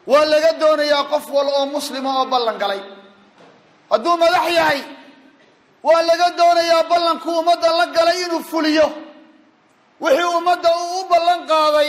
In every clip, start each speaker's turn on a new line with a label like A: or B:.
A: waa laga doonayaa qof wal oo muslima oo ballan galay hadduu madax yahay waa laga doonayaa ballankuu ummadda la galay inuu fuliyo wixii ummadda uu u ballan qaaday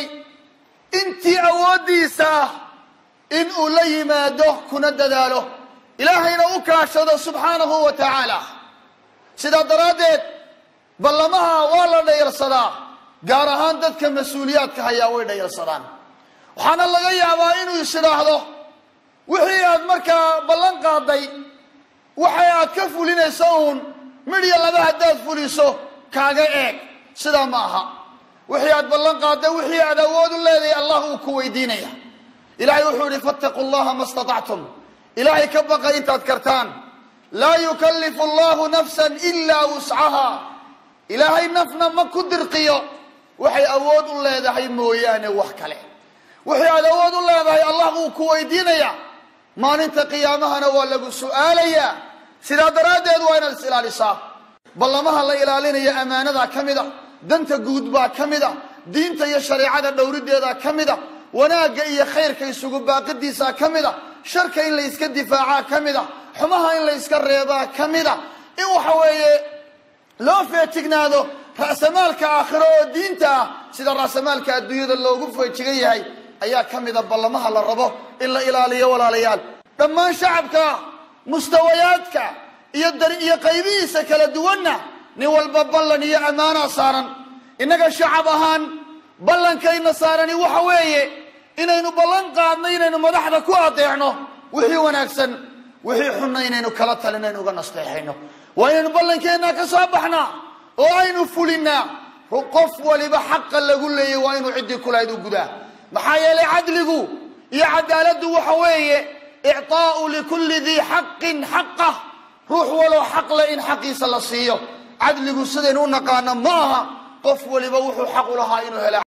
A: intii awooddiisa ah in uu la yimaado kuna dadaalo ilaahayna u kaashado subxaanahu wa tacaala sidaa daraaddeed ballamaha waa la dhayalsadaa gaar ahaan dadka mas-uuliyaadka hayaa way dhayalsadaan waxaana laga yaabaa inuu is idhaahdo wixii aad markaa ballan qaaday waxay aad ka fulinayso uun midhiya laba haddaad fuliso kaaga eeg sidaa ma aha wixii aad ballan qaadday wixii aad awood u leedahay allah uu ku weydiinaya ilahay wuxuu yihi fattaquu llaha ma statactum ilaahay ka baqa intaad kartaan laa yukallifu allahu nafsan ilaa wuscaha ilaahay nafna ma ku dirqiyo waxay awood u leedahay mooyaane wax kale wixii aad awood u leedahay allah wuu ku weydiinaya maalinta qiyaamahana waa lagu su'aalayaa sidaa daraaddeed waa inaad is ilaalisaa ballamaha la ilaalinaya ammaanadaa ka mid a danta guud baa ka mid a diinta iyo shareecada dhowrideedaa ka mid a wanaagga iyo khayrka isugu baaqidiisaa ka mid a sharka in la yska difaacaa ka mid a xumaha in la yska reebaa ka mid a in waxa weeye loo feejignaado ra'samaalka aakhiro oo diinta ah sida ra'samaalka adduunyada loogu feejigan yahay ayaa ka mida ballamaha la rabo in la ilaaliyo walaalayaal dhammaan shacabka mustawayaadka iyo iyo qaybihiisa kala duwanna nin walba ballan iyo ammaanaa saaran innaga shacab ahaan ballankayna saarani waxa weeye inaynu ballan qaadno inaynu madaxda ku adeecno wixii wanaagsan wixii xunna inaynu kala talinaynu uga nasteexayno waa inaynu ballankeenna ka soo baxnaa oo aynu fulinnaa qof waliba xaqa lagu leeyay waa inuu ciddii kulahayd u gudaa maxaa yeelay cadligu iyo cadaaladdu waxa weeye icطaa'u likulli dii xaqin xaqah ruux waloo xaq leh in xaqiisa la siiyo cadligu sidaynu u naqaano ma aha qof waliba wuxuu xaq u lahaa inuu hela